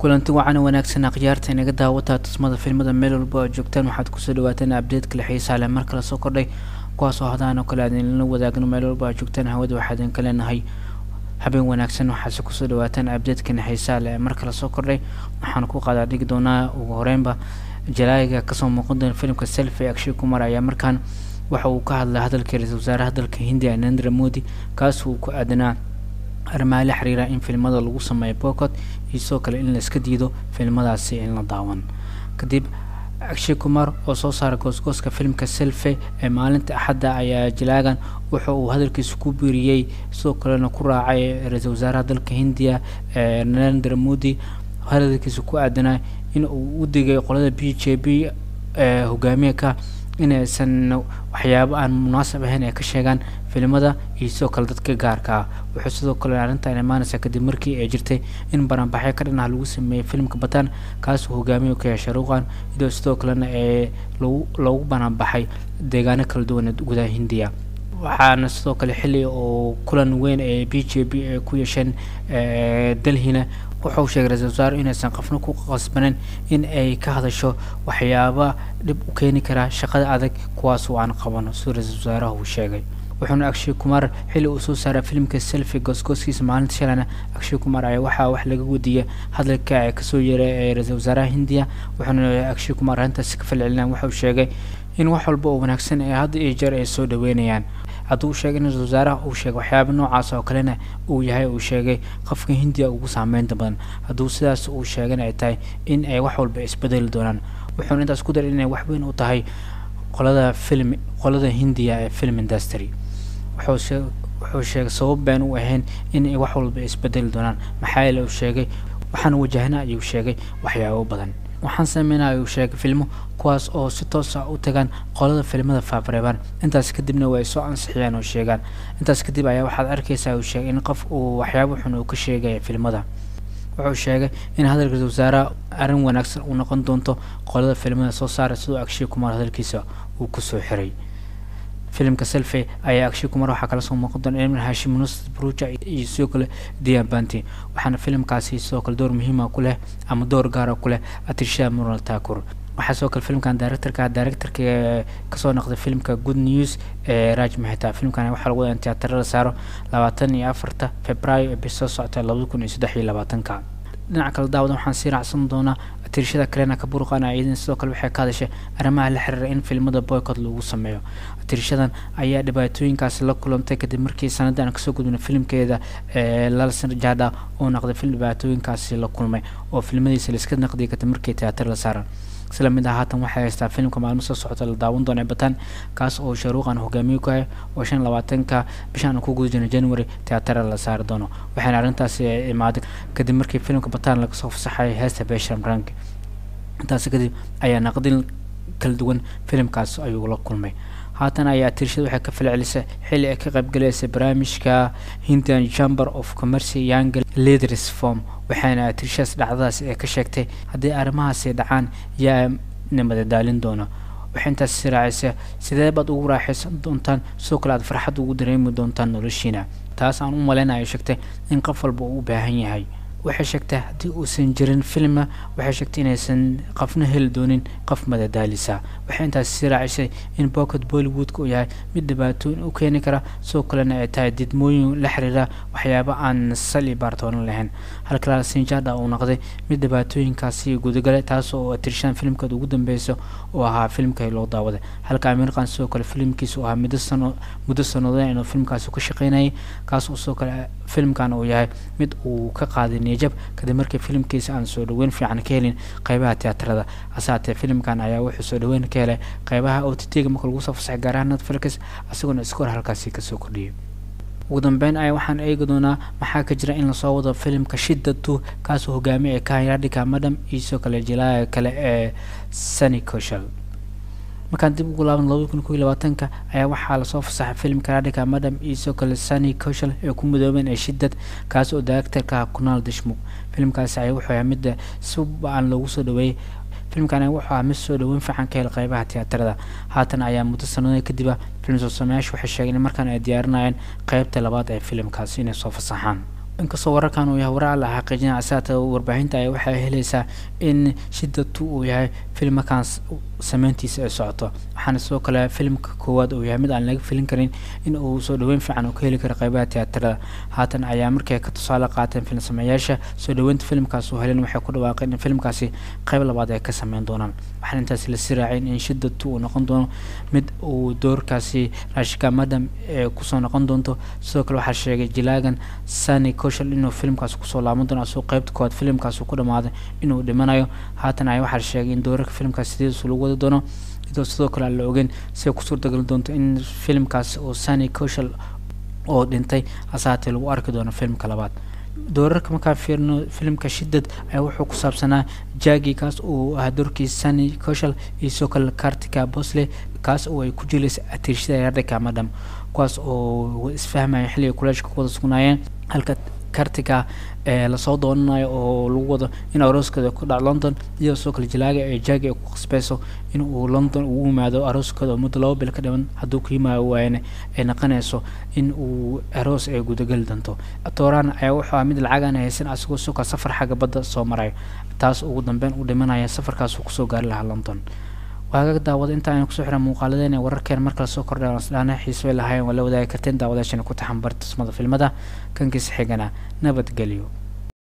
kulanti wacan wanaagsan akhyaarta inaga daawataa tusmada filmada meel walba oo joogtaan waxaad kusoo dhawaataan abdeedkale xiisaa leh mar kale soo kordhay kuwaasoo hadaan oo kale aadinla wadaagno meel walba oo joogtaan hawada waxaa idinka leenahay habeen wanaagsan waxaase kusoo dhawaataan abdeedkan xiisaa leh mar kale soo kordhay waxaan ku qaadaa dhigi doonaa ugu horeynba jalaayiga kasoo muuqan doona filimka selfi akshay kumar ayaa markaan waxa uu ka hadlay hadalkii ra-iisul wasaaraha dalka hindiya narendra modi kaas uu ku aadanaa arrimaha la xiriira in filmada lagu sameeyo boocot iyo sidoo kale in la iska diido filmadaasi in la daawan kadib akshay kumar oo soo saara goosgooska filimka selfe ee maalinta axadda ayaa jalaagan wuxa uu hadalkiisa ku biiriyey sidoo kalena ku raacay ra-iisul wasaaraha dalka hindiya ee narendra modi hadalkiisa ku aadanaa in uu u digay qolada b j b ee hogaamiyaka inaysan waxyaabo aan munaasab ahayn ay ka sheegaan filimada iyo sidoo kale dadka gaarka ah wuxuu sidoo kale arrintan imaanaysaa kadib markii ay jirtay in baranbaxyo ka dhanah lagu sameeyey filimka bataan kaasuu hogaamiye ka yahay sharuuqan iyadoo sidoo kalena ee lagu lagu baranbaxay deegaano kala duwan gudaha hindiya waxaana sidoo kale xilli oo kulan weyn ee b j b ay ku yeesheen delhina wuxuu sheegay ra-isul wasaare inaysan qofna ku qasbaneyn in ay ka hadasho waxyaaba dhib u keeni karaa shaqada adag kuwaasoo aan qabano siduu ra-isul wasaaraha uu sheegay wuxuuna akshay kumar xilli uu soo saaray filimka selfi goosgooskiisa maalinta shalana akshay kumar ayaa waxaa wax laga wadiiyay hadalka ee kasoo yeeray ee ra-isul wasaaraha hindiya wuxuuna akshay kumar arrintaasi ka falcelinaya wuxuu sheegay in wax walba oo wanaagsan ee hadda iyo jeer ay soo dhaweynayaan hadduu u sheegay in ra-isul wasaaraha uu sheegay waxyaaba noocaas oo kalena uu yahay uu sheegay qofka hindiya ugu saameynta badan hadduu sidaas uu sheegana ay tahay in ay wax walba isbedeli doonaan wuxuuna intaas ku daray inay wax weyn u tahay qolada film qolada hindiya ee film industry wuxuu wuxuu sheegay sabab baan u ahayn in ay wax walba isbedeli doonaan maxaa yeele uu sheegay waxaan wajahna ayuu sheegay waxyaabo badan waxaan sameynaa ayuu sheegay filmo kuwaas oo si toos ah u tagaan qolada filimada faafareebaan intaas kadibna way soo ansixiyaan oo sheegaan intaas kadib ayaa waxaad arkaysaa uu sheegay in qof uu waxyaabo xun uu ka sheegaya filmada wuxuu sheegay in hadalka ra-isul wasaaraha arrin wanaagsan uu noqon doonto qolada filimada soo saara siduu akshay kumar hadalkiisa uu kusoo xiray filimka selfe ayaa akshay kumar waxaa kala soo muuqan doona ilmin hashim nus bruja iyo sidoo kale dian banti waxaana filimkaasi sidoo kale door muhiima ku leh ama door gaara ku leh atisha mural takur waxaa sidoo kale filimkan directorka directorka kasoo noqday filimka good news ee raj mahita filimkan waxaa lagu wadaa in tiyaatarada saaro labaatan iyo afarta februaayo ee bisoo socota labada kun iyo saddex iyo labaatanka dhinaca kale daawada waxaan sii raacsan doonaa tirishada kalena kaburqana iyadana sidoo kale waxay ka hadashay arrimaha la xiriira in filmada boycott lagu sameeyo tirishadan ayaa dhibaatooyinkaasi la kulantay kadib markii sanadda aan kasoo gudbina filimkeeda ee lalsan jada oo noqday film dhibaatooyinkaasi la kulmay oo filmadiisa laiska naqdiyay kadib markii tiyaatar la saaran isla mid ah haatan waxay haystaa filimka maalmo soo socota la daawan doona bataan kaas oo sharuuqan hogaamiye ku ah oo shan labaatanka bishaan ku guda jira january teatara la saari doono waxaana arrintaasi imaaday kadib markii filimka bataan laga soo fasaxay heesta besham rank intaasi kadib ayaa naqdin kala duwan filimkaas ayuu la kulmay haatan ayaa tirshada waxay ka falcelisay xilli ay ka qaybgalaysay barnaamijka hindian chamber of commerce young leaders form waxaana tirshadaas dhacdadaas ee ka sheegtay haddii arrimahaasi dhacaan yaa nimada daalin doona waxay intaas siraacisay sidee baad ugu raaxaysan doontaan sidoo kale aad farxad ugu dareemi doontaan noloshiina taas aan u malaynayo sheegtay in qof walba uu u baahan yahay waxay sheegtay haddii uusan jirin filma waxay sheegtay inaysan qofna heli doonin qof madadaalisa waxay intaas sii raacisay in bocket bollywoodka uu yahay mid dhibaatooyin u keeni kara sidoo kalena ay tahay didmooyin la xiriira waxyaaba aan sal iyo baartoonan lahayn halka sinjada uu noqday mid dhibaatooyinkaasi gudagalay taas oo tirshaan filimkeeda ugu dambeysa oo ahaa filimka loo daawaday halka ameerikan sidoo kale filimkiisa uu ahaa muddo sano muddo sannadood inuu filimkaasi ka shaqeynayay kaas oo sidoo kale filimkan uu yahay mid uu ka qaaday niyajab kadib markii filimkiisa aan soo dhaweyn fiican ka helin qeybaha tiyaatarada hase haatee filimkan ayaa wuxuu soo dhaweyn ka helay qeybaha o t t-ga marka lagu soo fasaxay gaar ahaan netflix isagoona iskoor halkaasi kasoo kordhiyay ugu dambeyn ayaa waxaan eegi doonaa maxaa ka jira in lasoo wado filimka shida two kaasoo hogaamiye ee kahayadhika madam iyo sidoo kale jilaaga kale ee sunny coshal markaan dib ugu laaban labada kun koiy labaatanka ayaa waxaa lasoo fasaxay filimka radhika madam iyo sidoo kale sunny coshal ee ku midoobeen ee shidad kaas oo directorka kunaal dishmuk filimkaasi ayaa wuxuu ahaa midda si ba-an loogu soo dhaweeyey filimkan wuxuu ahaa mid soo dhaweyn fiican ka hel qeybaha tiyaatarada haatan ayaa muddo sanado kadib ah filim soo sameyaashu waxay sheegeen in markaan ay diyaarinayeen qeybta labaad ee filimkaasi inay soo fasaxaan inkastoo wararkan uu yahay warar la xaqiijinaya asaata warbaahinta ay waxay helaysaa in shidatu uu yahay filmakan sameyntiisa ay socoto waxaana sidoo kale filimka koowaad uu yahay mid aan laga filin karin in uu soo dhaweyn fiican uu ka heli karo qeybaha tiyaatarada haatan ayaa markay ka tusaale qaateen film sameeyaasha soo dhaweynta filimkaas uu helen waxay ku dhawaaqeen in filimkaasi qeyb labaad ay ka sameyn doonaan waxaana intaasi lasii raaceen in shidatu uu noqon doono mid uu doorkaasi rashika madam ee kusoo noqon doonto sidoo kale waxaa sheegay jilaagan sani koshal inuu filimkaasi kusoo laaban doono asoo qeybta koowaad filimkaasi ku dhamaaday inuu dhimanayo haatan ay waxaa sheegay in doorarka filimkaasi sidiisu lagu wadi doono iyadoo sidoo kale aan la ogeyn siay ku suurtagali doonto in filimkaasi oo sani koshal oo dhintay hasaatee lagu arki doono filimka labaad doorarka markaan fiirno filimka shidad ayaa wuxuu ku saabsanaa jagi kaas uu ahaa doorkiisa sani koshal iyo sidoo kale kartika bosle kaas oo ay ku jilaysa atiirshada yardhika madam kuwaas oo isfahmaya xilliga kuleeshka ku wada sugnaayeen halka kartika ee lasoo doonanayo oo lagu wado in arooskooda ku dhac london iyadoo sidoo kale jalaaga ee jagi ay ku qasbeyso in uu london ugu yimaado arooskooda oo muddo laba bil ka dhiman hadduu ku yimaado waayana ay naqanayso in uu aroos ay gudageli doonto tooraan ayaa wuxuu ah mid lacagaan haysan asagoo suka safar xagga badda soo marayo taas ugu dambeyn uu dhimanaya safarkaas uu kusoo gaari lahaa london waagaga daawada inta aynu kusoo xiran muuqaaladeena wararkeen markale soo kordhay isdhaana xiisbay lahaayeen waa la wadaagi karteen daawadaashana ku taxan barta tusmada filmada kankiisa xigana nabadgelyo